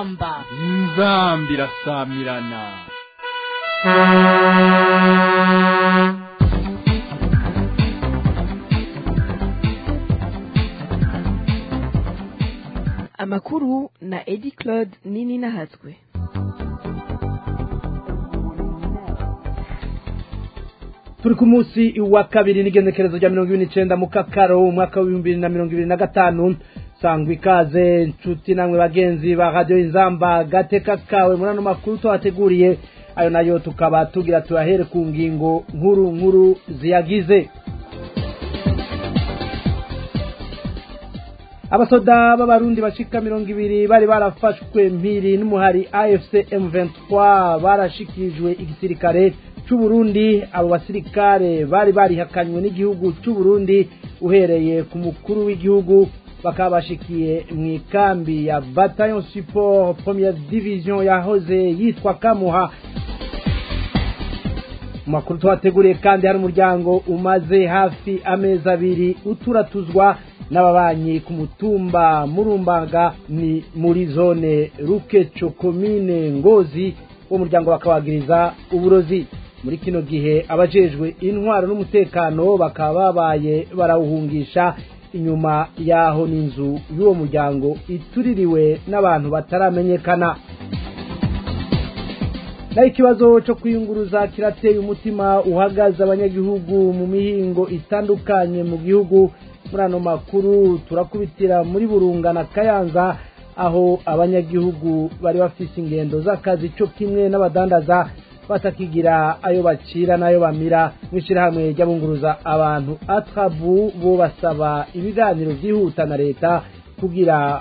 inzamba inzamba irasamirana amakuru na edi claude nini nahatswe turi ku munsi wa kabiri n'igenekerezo rya mirongo ibiri n'icenda mu kakaro umwaka w'ibihumbi bibiri na mirongo ibiri na gatanu sangwa ikaze nshuti namwe bagenzi ba radiyo inzamba gateka kawe muri ano makuru tuhateguriye ayo nayo tukaba tugira tuyahere ku ngingo nkuru nkuru ziyagize abasoda b'abarundi bashika mirongo ibiri bari barafashwe mpiri n'umuhari afc m23 barashikirijwe igisirikare c'uburundi abo basirikare bari barihakanywe n'igihugu c'uburundi uhereye ku mukuru w'igihugu bakaba bashikiye mu ikambi ya bataillon support première division yahoze yitwa kamuha mu makuru tuhateguriye kandi hari umuryango umaze hafi amezi abiri uturatuzwa n'ababanyi ku mutumba murumbaga ni muri zone rukeco komine ngozi uwo muryango bakabagiriza uburozi muri kino gihe abajejwe intwaro n'umutekano bakaba babaye barawuhungisha inyuma yaho n'inzu y'uwo muryango ituririwe n'abantu bataramenyekana naho ikibazo cyo kwiyunguruza kirateye umutima uhagaze abanyagihugu mu mihingo itandukanye mu gihugu muri ano makuru turakubitira muri burunga na kayanza aho abanyagihugu bari bafise ingendo z'akazi cyo kimwe n'abadandaza batakigira ayo bacira n'ayo bamira mu ishyirahamwe ry'abunguruza abantu atrabu bo basaba ibiganiro byihuta na leta kugira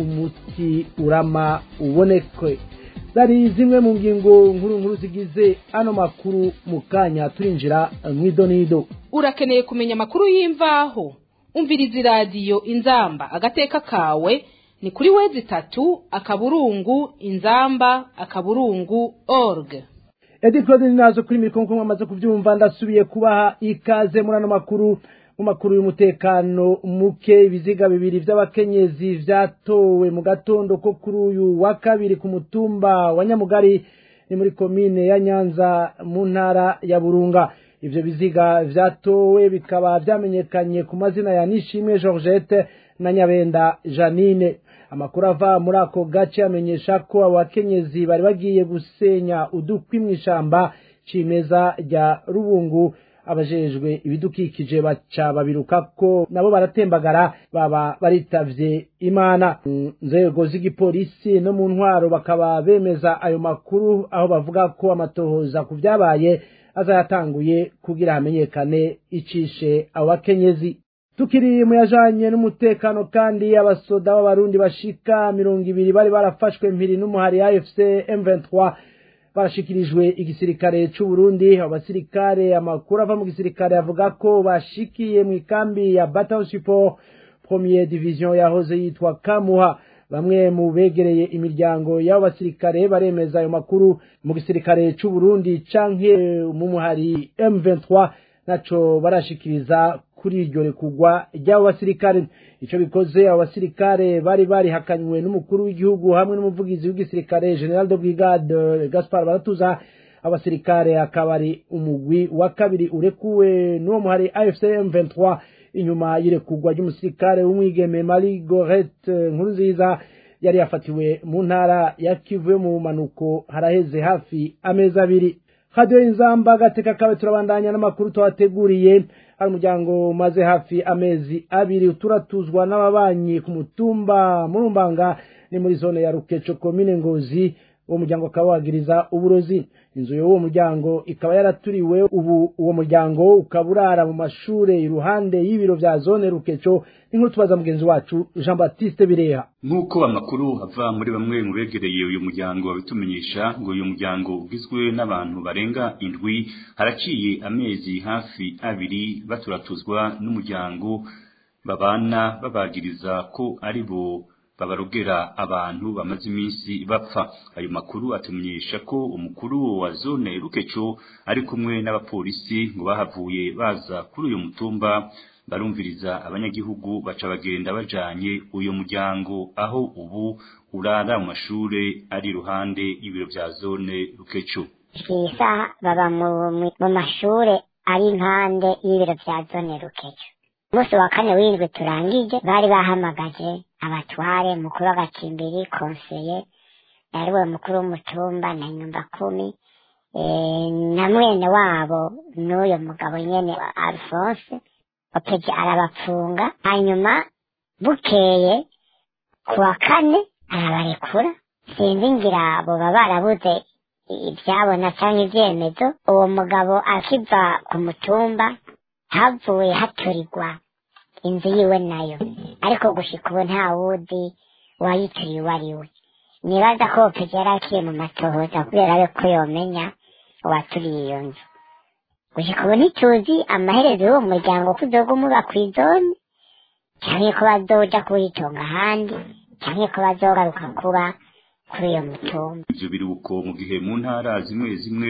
umuti urama uboneke zari zimwe mu ngingo nkuru nkuru zigize ano makuru mu kanya turinjira mu idonido urakeneye kumenya amakuru y'imvaho umviriza iradiyo inzamba agateka kawe ni kuri wezi itatu akaburungu inzamba akaburungu org edi claude nazo kuri mikoro nk'uko mwamaze kubyumva ndasubiye kubaha ikaze muri ano makuru mu makuru y'umutekano muke ibiziga bibiri by'abakenyezi vyatowe mu gatondo ko kuri uyu wa kabiri ku mutumba wa nyamugari ni muri komine ya nyanza mu ntara ya burunga ivyo biziga vyatowe bikaba vyamenyekanye ku mazina ya nishimwe georgette na nyabenda janine amakuru ava muri ako gace amenyesha ko abo bakenyezi bari bagiye gusenya udukwi mw'ishamba cimeza rya rubungu abajejwe ibidukikije baca babiruka ko nabo baratembagara baba baritavye imana nzego z'igipolisi no mu ntwaro bakaba bemeza ayo makuru aho bavuga ko amatohoza ku vyabaye azayatanguye kugira hamenyekane icishe abo bakenyezi tukiri mu yajanye n'umutekano kandi abasoda b'abarundi bashika mirongo ibiri bari barafashwe mpiri n'umuhari afc m23 barashikirijwe igisirikare c'uburundi abo basirikare amakuru ava mu gisirikare avuga ko bashikiye mu ikambi ya bataillon support premier division yahoze yitwa kamuha bamwe mu begereye imiryango y'abo basirikare baremeza ayo makuru mu gisirikare c'uburundi canke mu muhari m23 naco barashikiriza kuri iryo rekugwa ry'abo basirikare ico bikoze abo basirikare bari barihakanywe n'umukuru w'igihugu hamwe n'umuvugizi w'igisirikare general de brigade gaspar baratuza abasirikare akaba ari umugwi wa kabiri urekuwe n'uwo muhari afc m23 inyuma y'irekugwa ry'umusirikare w'umwigeme marie gorete nkuru nziza yari yafatiwe mu ntara ya kivu yo mu bumanuko haraheze hafi amezi abiri radiyo inzamba agateka kawe turabandanya n'amakuru tuhateguriye hari umuryango umaze hafi amezi abiri turatuzwa n'ababanyi ku mutumba murumbanga ni muri zone ya rukeco komine ngozi uwo muryango ukaba wagiriza uburozi inzu y'uwo muryango ikaba yaraturiwe ubu uwo muryango ukaba urara mu mashure iruhande y'ibiro vya zone rukeco n'inkuru tubaza mugenzi wacu jean baptiste bireha nk'uko amakuru ava muri bamwe mu begereye uyu muryango babitumenyesha ngo uyu muryango ugizwe n'abantu barenga indwi haraciye amezi hafi abiri baturatuzwa n'umuryango babana babagiriza ko ari bo babarogera abantu bamaze iminsi bapfa ayo makuru atumenyesha ko umukuru wa zone rukeco ari kumwe n'abapolisi ngo bahavuye baza kuri uyu mutumba barumviriza abanyagihugu baca bagenda bajanye uyo muryango aho ubu urara mu mashure ari iruhande y'ibiro vya zone rukecu isa baba mu mu mashure ari impande y'ibiro vya zone rukecu umunsi wa kane w'indwi turangije bari bahamagaje abatware mukuru w'agacimbiri konseye yariwe mukuru w'umutumba na nyumba kumi eh, na mwene wabo n'uyo mugabo nyene wa alphonse opeje arabapfunga hanyuma bukeye ku wa kane arabarekura sinzi ngira boba barabuze ibyabona cyangwa ibyemezo uwo mugabo akiva ku mutumba havuye haturirwa inzu yiwe nayo ariko gushika ubu nta wuzi uwayituriye uwo ari we nibaza ko opeje yari akiri mu matohoza kubera abe ko yomenya uwaturiye iyo nzu gushika ubu ntituzi amaherezo y'uwo muryango ko uzoga umuba kw'izone canke ko bazoja kuwitonga ahandi canke ko bazogaruka kuba kuri iyo mutumba ivyo biruko mu gihe mu ntara zimwe zimwe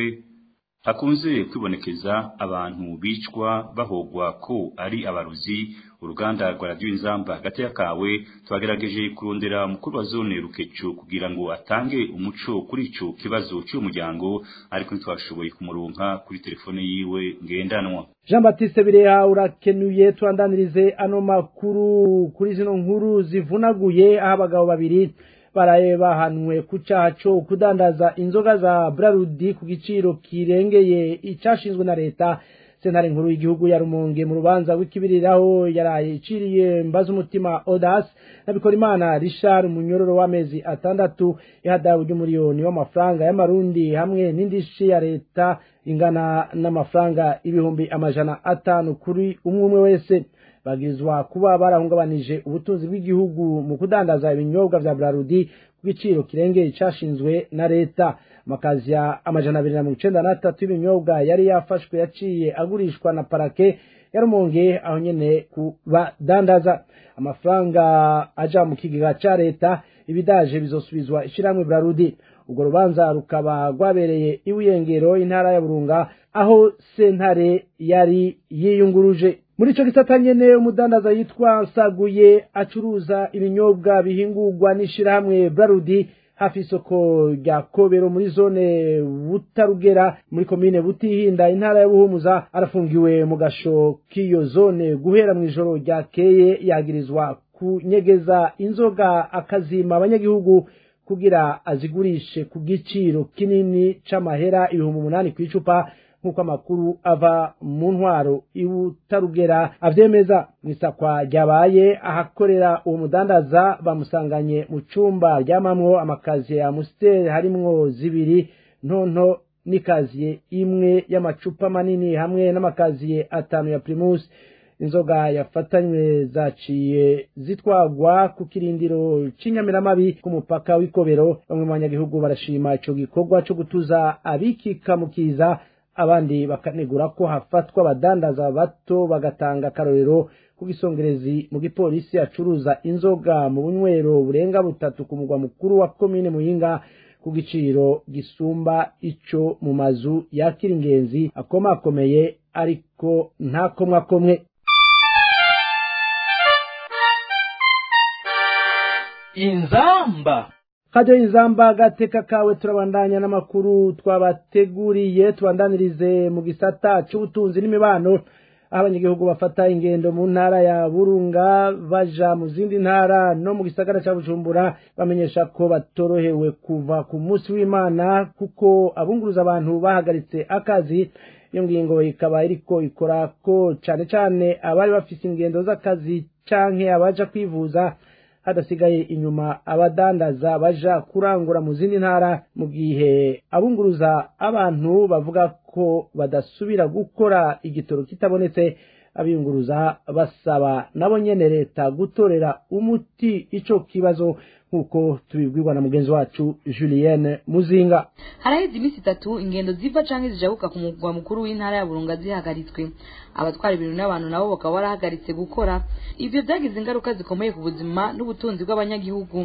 hakunze kwibonekeza abantu bicwa bahogwa ko ari abaruzi uruganda rwa radiyo inzamba hagati y'akawe twagerageje kurondera umukuru wa zone rukecu kugira ngo atange umuco kuri ico kibazo cy'uwo muryango ariko ntitwashoboye kumuronka kuri telefone yiwe ngendanwa jean batiste bireha urakenuye tubandanirize ano makuru kuri zino nkuru zivunaguye aho abagabo babiri baraye bahanwe ku cyaha cyo kudandaza inzoga za brarudi ku giciro kirengeye icyashinzwe na leta sentare nkuru y'igihugu ya rumonge mu rubanza rw'ikibiriraho yaraye iciriye mbaza umutima odas nabikora imana richard umunyororo w'amezi atandatu ihadawe ry'umuriyoni w'amafaranga y'amarundi hamwe n'indishi ya leta ingana n'amafaranga ibihumbi amajana atanu kuri umwe umwe wese bagizwa kuba barahungabanije ubutunzi bw'igihugu mu kudandaza ibinyobwa vya brarudi ku giciro kirengeye icashinzwe na leta amakazi ya amajana abiri na mirongo icenda n'atatu y'ibinyobwa yari yafashwe yaciye agurishwa na parake yarumonge aho nyene kubadandaza amafaranga aja mu kigega ca leta ibidaje bizosubizwa ishirahamwe brarudi urwo rubanza rukaba rwabereye iwiyengero intara ya burunga aho sentare yari yiyunguruje muri ico gisata nyene umudandaza yitwa nsaguye acuruza ibinyobwa bihingurwa n'ishirahamwe brarudi hafi isoko rya kobero muri zone butarugera muri komine butihinda intara ya buhumuza arafungiwe mu gasho k'iyo zone guhera mu ijoro ryakeye yagirizwa kunyegeza inzoga akazima abanyagihugu kugira azigurishe ku giciro kinini c'amahera ibihumbi umunani kw'icupa nk'uko amakuru ava mu ntwaro ibutarugera avyemeza mw'isakwa ryabaye ahakorera uwo mudandaza bamusanganye mu cumba ryamamwo amakaziye ya musiteri harimwo zibiri ntonto n'ikaziye imwe y'amacupa manini hamwe n'amakaziye atanu ya primus inzoga yafatanywe zaciye zitwagwa ku kirindiro c'inyamiramabi ku mupaka w'ikobero bamwe mu banyagihugu barashima ico gikorwa co gutuza abikika mu kiza abandi bakanegura ko hafatwa abadandaza bato bagatanga akarorero ku gisongerezi mu gipolisi acuruza inzoga mu bunywero burenga butatu ku mugwa mukuru wa komine muyinga ku giciro gisumba ico mu mazu yakira ingenzi akomakomeye ariko ntakomwakomwe inzamba kajya inzamba gateka kawe turabandanya n'amakuru twabateguriye tubandanirize mu gisata c'ubutunzi n'imibano aho abanyagihugu bafata ingendo mu ntara ya burunga baja mu zindi ntara no mu gisagara ca bujumbura bamenyesha ko batorohewe kuva ku munsi w'imana kuko abunguruza abantu bahagaritse akazi iyo ngingo ikaba iriko ikora ko cane cane abari bafise ingendo z'akazi canke abaja kwivuza hadasigaye inyuma abadandaza baja kurangura mu zindi ntara mu gihe abunguruza abantu bavuga ko badasubira gukora igitoro kitabonetse abiyunguruza basaba nabo nyene leta gutorera umuti ico kibazo nk'uko tubibwirwa na mugenzi wacu julienne muzinga haraheze iminsi itatu ingendo ziva canke zijabuka ku mugwa mukuru w'intara ya burunga zihagaritswe abatwara ibintu n'abantu nabo bakaba barahagaritse gukora ivyo vyagize ingaruka zikomeye ku buzima n'ubutunzi bw'abanyagihugu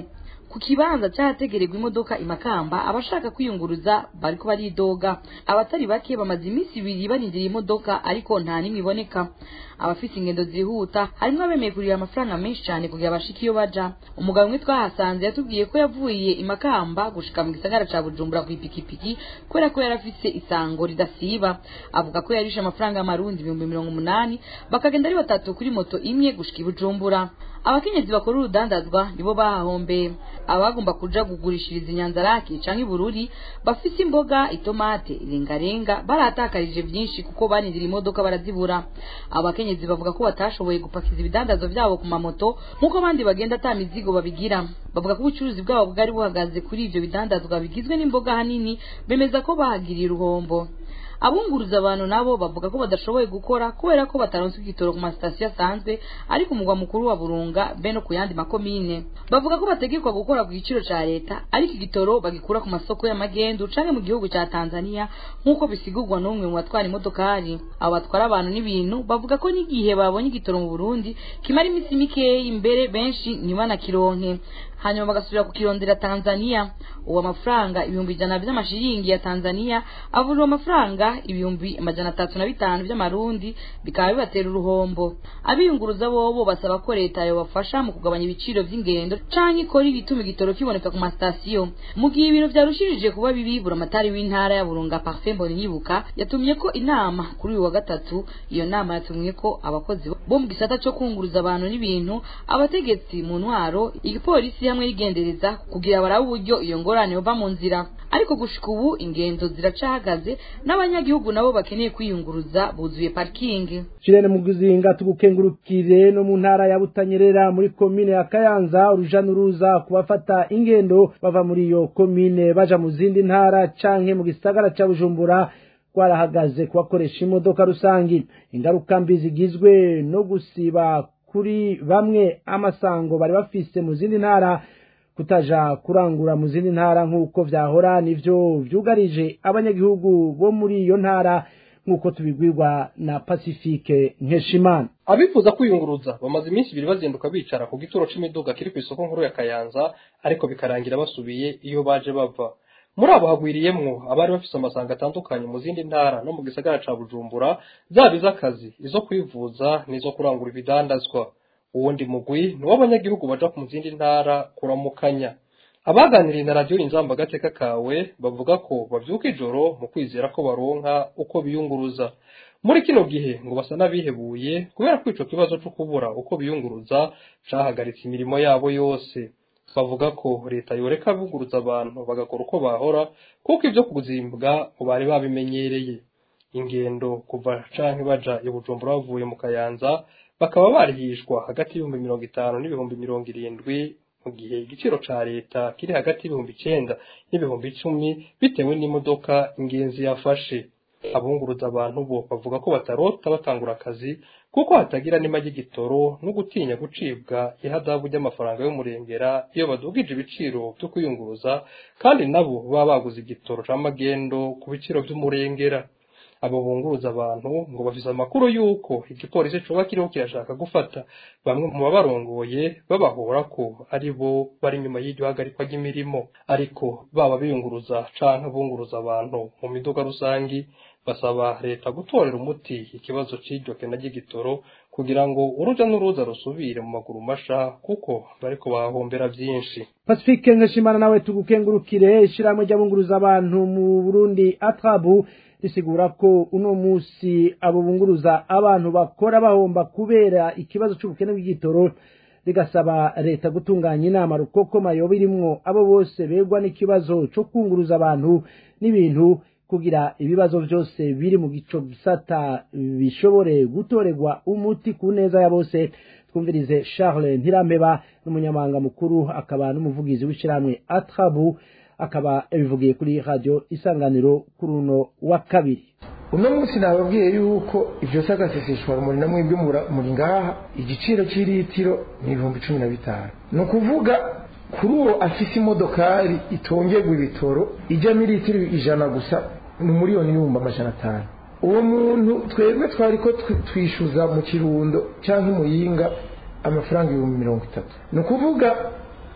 ku kibanza cyahategererwa imodoka imakamba abashaka kwiyunguruza bariko baridoga abatari bake bamaze iminsi ibiri barindiriye imodoka ariko nta n'imwe iboneka abafite ingendo zihuta harimo abemeye kurira amafaranga menshi cyane kugira bashike iyo baja umugabo umwe twahasanze yatubwiye ko yavuye imakamba gushika mu gisagara ca bujumbura ku ipikipiki kubera ko yari afise isango ridasiba avuga ko yarishe amafaranga y'amarundi ibihumbi mirongo umunani bakagenda ari batatu kuri moto imwe gushika i bujumbura abakenyezi bakora urudandazwa nibo bahahombeye abagomba kuja kugurishiriza inyanzaraki canke ibururi bafise imboga itomate irengarenga barahatakarije vyinshi kuko banindira imodoka barazibura abakenyezi bavuga ko batashoboye gupakiza ibidandazwa vyabo ku mamoto nk'uko abandi bagenda ata mizigo babigira bavuga ko ubucuruzi bwabo bwari buhagaze kuri ivyo bidandazwa bigizwe n'imboga hanini bemeza ko bahagiriye uruhombo abunguruza abantu nabo bavuga ko badashoboye gukora kubera ko bataronse igitoro ku masitasiyo asanzwe ari ku mugwa mukuru wa burunga be no ku yandi makomine bavuga ko bategekwa gukora ku giciro ca leta ariko igitoro bagikura ku masoko y'amagendu canke mu gihugu ca tanzania nk'uko bisigurwa n'umwe mu batwara imodokari abo batwara abantu n'ibintu bavuga ko n'igihe babonye igitoro mu burundi kimara iminsi mikeyi imbere benshi ntibanakironke hanyuma bagasubira kukirondera tanzania uwo amafaranga ibihumbi ijana vy'amashiringi ya tanzania avunjwa amafaranga ibihumbi amajana atatu na bitanu vy'amarundi bikaba bibatera uruhombo abiyunguruza bobo basaba ko leta yobafasha mu kugabanya ibiciro vy'ingendo canke ikora ibituma igitoro kiboneka ku masitasiyo mu gihe ibintu vyarushirije kuba bibi buramatari w'intara ya burunga parfait mbonyibuka yatumye ko inama kuri uyu wa gatatu iyo nama yatumye ko abakozi bo mu gisata co kunguruza abantu n'ibintu abategetsi mu ntwaro igipolisi hamwe rigendereza kugira barabe uburyo iyo ngorane yova mu nzira ariko gushika ubu ingendo ziracahagaze n'abanyagihugu nabo bakeneye kwiyunguruza buzuye parikingi Shirene Muguzinga tugukengurukire no mu ntara ya Butanyerera muri komine ya Kayanza uruja n'uruza kubafata ingendo bava muri iyo komine baja mu zindi ntara canke mu gisagara ca Bujumbura kwarahagaze kubakoresha imodoka rusangi ingaruka mbi zigizwe no gusiba kuri bamwe amasango bari bafise mu zindi ntara kutaja kurangura mu zindi ntara nk'uko vyahora nivyo vyugarije abanyagihugu bo muri iyo ntara nk'uko tubibwirwa na Pacifique Nkeshimana abifuza kwiyunguruza bamaze iminsi ibiri bazinduka bicara ku gituro c'imiduga kiri kw'isoko nkuru ya Kayanza ariko bikarangira basubiye iyo baje bava muri abo hagwiriyemwo abari bafise amasanga atandukanye mu zindi ntara no mu gisagara ca Bujumbura zaba iz'akazi izo kwivuza n'izo kurangura ibidandazwa uwundi mugwi ni w'abanyagihugu baja mu zindi ntara kuramukanya abaganiriye na radiyo inzamba agateka kawe bavuga ko bavyuka ijoro mu kwizera ko baronka uko biyunguruza muri kino gihe ngo basa n'abihebuye kubera ko ico kibazo co kubura uko biyunguruza cahagaritse imirimo yabo yose bavuga ko leta yoreka bunguruza abantu bagakora uko bahora kuko ivyo kuzimbwa ngo bari babimenyereye ingendo kuva canke baja i bujumbura bavuye mu kayanza bakaba barihishwa hagati y'ibihumbi mirongo itanu n'ibihumbi mirongo irindwi mu gihe igiciro ca leta kiri hagati y'ibihumbi icenda n'ibihumbi icumi bitewe n'imodoka ingenzi yafashe abunguruza abantu bo bavuga ko batarota batangura akazi kuko hatagira n'ima ry'igitoro no gutinya gucibwa ihadabu ry'amafaranga y'umurengera iyo badugije ibiciro vyo kwiyunguruza kandi nabo baba baguze igitoro c'amagendo ku biciro vy'umurengera abo bunguruza abantu ngo bafise amakuru y'uko igipolisi coba kiriho kirashaka gufata bamwe mu babarongoye babahora ko ari bo bari inyuma y'iryo hagarikwa ry'imirimo ariko baba biyunguruza canke bunguruza abantu mu miduga rusangi basaba leta gutorera umuti ikibazo c'iryo kena ry'igitoro kugira ngo uruja n'uruza rusubire mu maguru masha kuko bariko bahombera vyinshi Pacifique Nkeshimana nawe tugukengurukire ishiramwe ry'abunguruza abantu mu Burundi atrabu risigura ko uno musi abo bunguruza abantu bakora bahomba kubera ikibazo c'ubukene bw'igitoro rigasaba leta gutunganya inama rukokoma yoba irimwo abo bose begwa n'ikibazo co kunguruza abantu n'ibintu kugira ibibazo vyose biri mu gico gisata bishobore gutorerwa umuti ku neza ya bose twumvirize Charles Ntirameba n'umunyamabanga mukuru akaba n'umuvugizi w'ishiramwe Atrabu akaba yabivugiye kuri radio isanganiro kuri uno wa kabiri uno munsi nababwiye yuko ivyo sagaseseshwa rumuri namwe ibyo muri ngaha igiciro cy'ilitiro ni ibihumbi cumi na bitanu ni ukuvuga kuri uwo afise imodokari itongerwa ibitoro ijyamo ilitiro ijana gusa ni miliyoni n'ibihumbi amajana atanu uwo muntu twebwe twari ko twishyuza mu kirundo cyangwa imuyinga amafaranga ibihumbi mirongo itatu ni ukuvuga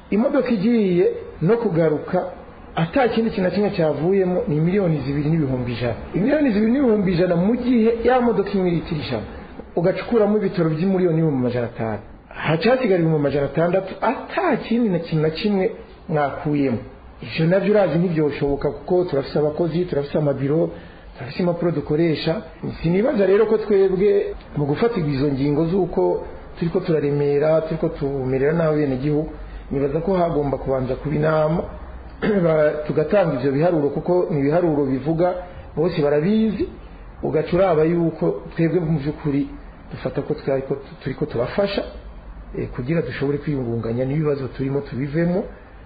imodoka igiye no kugaruka ata kindi kintu na kimwe cyavuyemo ni miliyoni zibiri n'ibihumbi ijana miliyoni zibiri n'ibihumbi ijana mu gihe ya modoka imwe litiro ijana ugacukuramo ibitaro by'imiliyoni n'ibihumbi amajana atanu haca hasigara ibihumbi amajana atandatu ata kindi na kintu na kimwe mwakuyemo ivyo navyo urazi ntivyoshoboka kuko turafise abakozi turafise amabiro turafise impapuro dukoresha sinibaza rero ko twebwe mu gufatirwa izo ngingo z'uko turiko turaremera turiko tumerera nabi bene gihugu nibaza ko hagomba kubanza kuba inama tugatanga ivyo biharuro kuko ni ibiharuro bivuga bose barabizi ugaca uraba yuko twebwe mu by'ukuri dufata ko turiko turafasha kugira dushobore kwiyungunganya n'ibibazo turimo tubivemo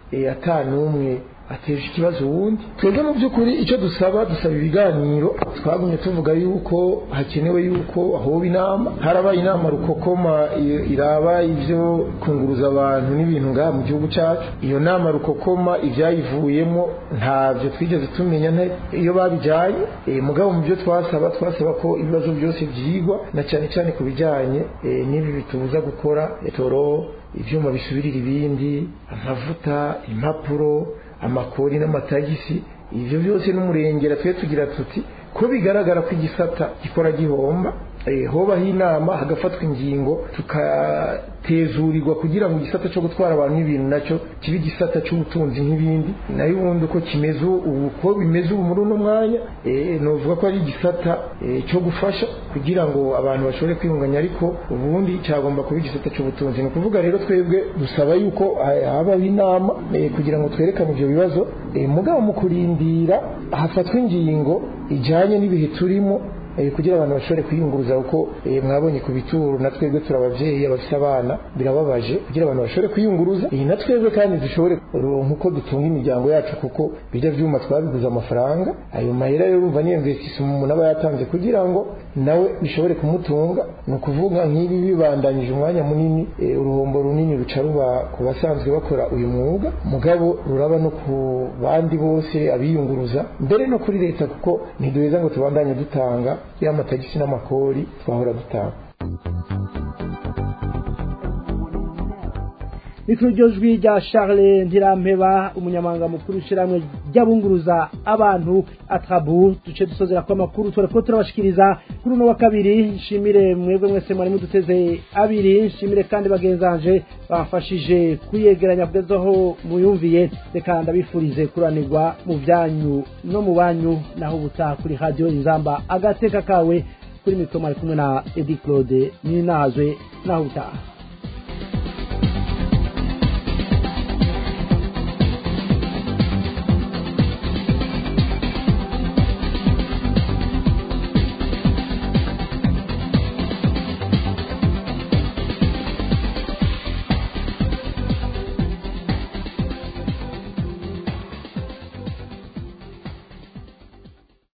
ata n'umwe ateje ikibazo wundi twebwe mu by'ukuri icyo dusaba dusaba ibiganiro twagumye tuvuga yuko hakenewe yuko hoba inama harabaye inama rukokoma iraba ibyo kunguruza abantu n'ibintu ngaha mu gihugu cyacu iyo nama rukokoma ibyayivuyemo ntabyo twigeze tumenya iyo babijyanye mugabo mu byo twasaba twasaba ko ibibazo byose byigwa na cyane cyane ku bijyanye n'ibi bitubuza gukora toro ibyuma bisubirira ibindi amavuta impapuro amakori n'amatagisi ibyo byose n'umurengera twe tugira tuti ko bigaragara ko igisata gikora gihomba hobaho inama hagafatwa ingingo tukatezurirwa kugira ngo igisata cyo gutwara abantu n'ibintu nacyo kibe igisata cy'ubutunzi nk'ibindi nayo ubundi uko kimeze ubu ko bimeze ubu muri uno mwanya nuvuga ko ari igisata cyo gufasha kugira ngo abantu bashobore kwiyunganya ariko ubundi cyagomba kuba igisata cy'ubutunzi ni ukuvuga rero twebwe dusaba yuko habaho inama kugira ngo twerekane ibyo bibazo mugabo mu kurindira hafatwa ingingo ijyanye n'ibihe turimo kugira abantu bashobore kwiyunguruza kuko mwabonye ku bituro na twebwe turi ababyeyi abafite abana birababaje kugira abantu bashobore kwiyunguruza iyi na twebwe kandi dushobore nk'uko dutunga imiryango yacu kuko bijya byuma twabiguze amafaranga ayo mahera rero urumva niyo investisima umuntu aba yatanze kugira ngo nawe bishobore kumutunga ni ukuvuga nk'ibi bibandanyije umwanya munini uruhombo runini ruca ruba ku basanzwe bakora uyu mwuga mugabo ruraba no ku bandi bose abiyunguruza mbere no kuri leta kuko ntiduheza ngo tubandanye dutanga ya matagisi n'amakori twahora dutanga mikuru ryo jwi rya Charles Ntirampeba umunyamanga mukuru w'ishyirahamwe ry'abunguruza abantu atabu duce dusozera ko amakuru tore ko turabashikiriza kuri uno wa kabiri nshimire mwebwe mwese mwari muduteze abiri nshimire kandi bagenzanje bafashije kuyegeranya kugezaho muyumviye reka ndabifurize kuranirwa mu byanyu no mu banyu naho ubutaha kuri radiyo inzamba agateka kawe kuri mikoro mwari kumwe na edi claude ninazwe naho ubutaha